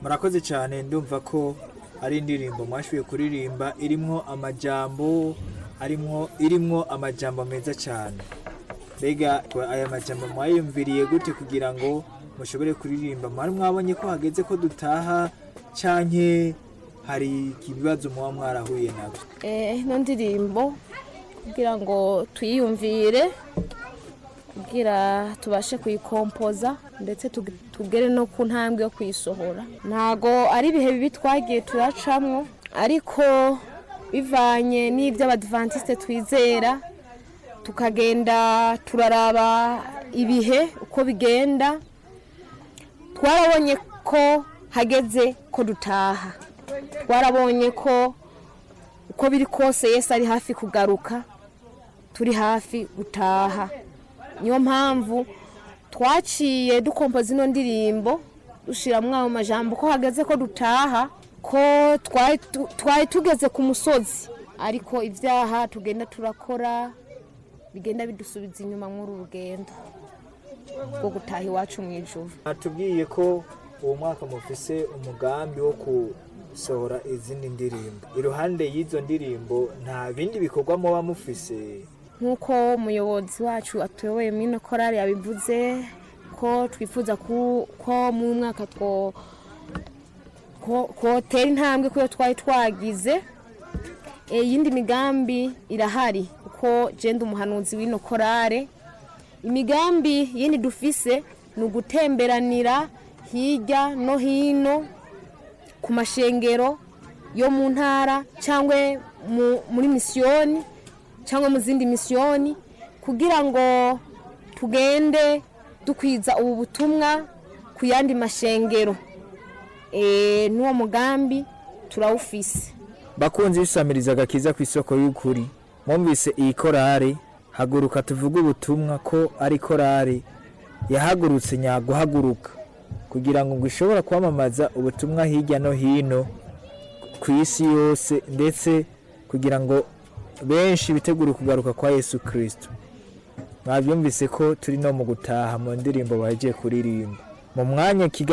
murakoze cyane ndumva ko ari indirimbo mwashoboye kuririmba irimwo amajambo arimwo irimwo amajambo meza cyane mbega aya majambo mwayumviriye gute kugira ngo mushobore kuririmba mwari mwabonye ko hageze ko dutaha canke hari ibibazo muba mwarahuye nabyo Eh, ino ndirimbo kugira ngo tuyiyumvire kugira tubashe kuyikompoza ndetse tug- tugere no ku ntambwe yo kuyisohora ntago ari ibihe bibi twagiye turacamwo ariko bivanye n'ibyo abadivantisite twizera tukagenda turaraba ibihe uko bigenda twarabonye ko hageze ko dutaha twarabonye ko uko biri kose yesu ari hafi kugaruka turi hafi gutaha niyo mpamvu twaciye dukompoza ino ndirimbo dushyiramo ayo majambo ko hageze ko dutaha ko twari tu- twari tugeze ku musozi ariko ibyaha tugenda turakora bigenda bidusubiza inyuma muri uru rugendo rwo gutaha iwacu mu ijoro atubwiye ko uwo mwaka mufise umugambi wo gusohora izindi ndirimbo iruhande y'izo ndirimbo nta bindi bikorwa muba mufise nk'uko umuyobozi wacu atuyoboye muri ino korari yabivuze ko twifuza ku- ko mu mwaka two ko- kotera intambwe kuyo twari twagize Eh, iyindi migambi irahari kuko genda umuhanuzi w'ino korare imigambi yindi dufise ni ugutemberanira hirya no hino ku mashengero yo mu ntara cyangwa mu- muri misiyoni cyangwa mu zindi misiyoni kugira ngo tugende dukwiza ubu butumwa ku yandi mashengero Eh, n'uwo mugambi turawufise bakunzi bisamiriza agakiza ku isoko y'ukuri mwumvise iyi korari haguruka tuvuge ubutumwa ko ari korari yahagurutse nyaguhaguruka kugira ngo ngo ishobora kwamamaza ubutumwa hirya no hino ku isi yose ndetse kugira ngo benshi bitegure kugaruka kwa yesu kirisito mwabyumvise ko turi no mu gutaha mu ndirimbo bagiye kuririmba mu mwanya kigali